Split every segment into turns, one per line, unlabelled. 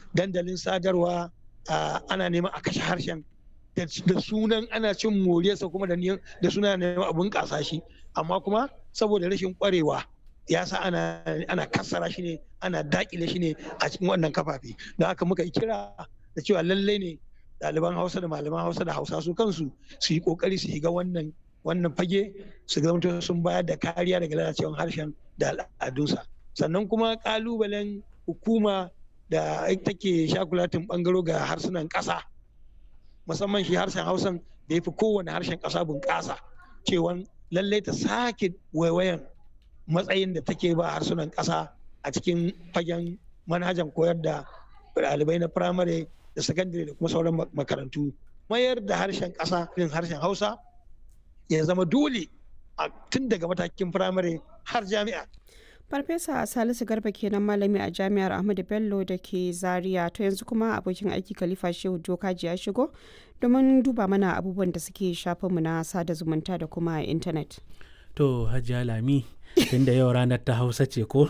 dandalin sadarwa ana neman a kashe harshen da sunan ana cin moriyarsa kuma da suna neman abun kasa shi amma kuma saboda rashin kwarewa ya sa ana ana kassara shi ne ana dakile shi ne a cikin wannan kafafe da haka muka yi kira da cewa lallai ne ɗaliban hausa da malaman hausa da hausa su kansu su yi kokari su shiga wannan wannan fage su zama sun bayar da kariya daga lalacewar harshen da al'adunsa sannan kuma kalubalen hukuma da take shakulatin bangaro ga harsunan ƙasa musamman shi harshen hausan da ya fi kowane harshen ƙasa bunƙasa cewa lallai ta sake waiwayan matsayin da take ba harsunan ƙasa a cikin fagen manhajan koyar da ɗalibai na firamare da sakandare da kuma sauran makarantu mayar da harshen ƙasa irin harshen hausa ya zama dole tun daga matakin firamare har jami'a
Farfesa Salisu Garba kenan malami a Jami'ar Ahmadu Bello da ke Zaria to yanzu kuma abokin aiki Khalifa Shehu Jokaji ya shigo domin duba mana abubuwan da suke shafinmu na sada zumunta da kuma intanet.
To Hajiya Lami tunda yau ranar ta Hausa ce ko?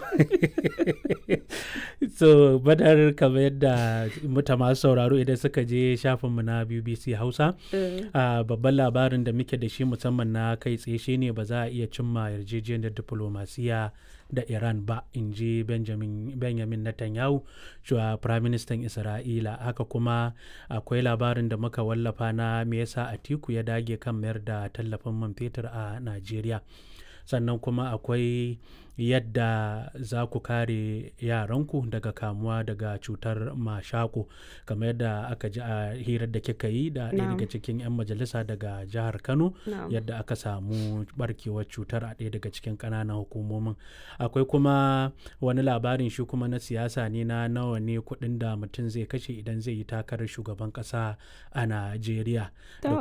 so badar kamar yadda muta masu sauraro idan suka je shafinmu na BBC Hausa babban labarin da muke da shi musamman na kai tsaye shine ba za a iya cimma yarjejeniyar diplomasiya da Iran ba in ji Benjamin Netanyahu shuwa Prime Minister Isra'ila haka kuma akwai labarin da muka wallafa na me yasa Atiku ya dage kan mayar da tallafin man fetur a Najeriya sannan kuma akwai yadda za ku kare yaranku daga kamuwa daga cutar mashako kamar yadda aka ji a hirar da kika yi da ɗaya daga cikin 'yan majalisa daga jihar kano yadda aka samu barkewar cutar a ɗaya daga cikin ƙananan hukumomin akwai kuma wani labarin shi kuma na siyasa ne na nawa ne kuɗin da mutum zai kashe idan zai yi takarar shugaban ƙasa a najeriya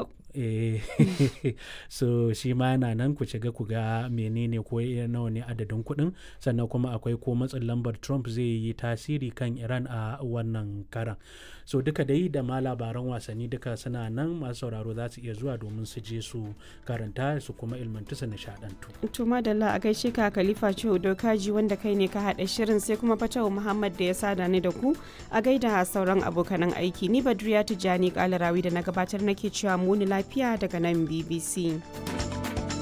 so shi ma yana nan ku shiga ku ga menene ko nawa ne adadin kuɗin sannan kuma akwai ko matsin lambar trump zai yi tasiri kan iran a wannan karan so duka dai da ma labaran wasanni duka suna nan masu sauraro za su iya zuwa domin su je su karanta su kuma ilmantu su nishadantu
to madalla a gaishe ka khalifa ce dokaji wanda kai ne ka haɗa shirin sai kuma fatawa muhammad da ya sada ni da ku a gaida sauran abokanan aiki ni badriya tijjani kalarawi da na gabatar nake cewa muni lafiya daga nan bbc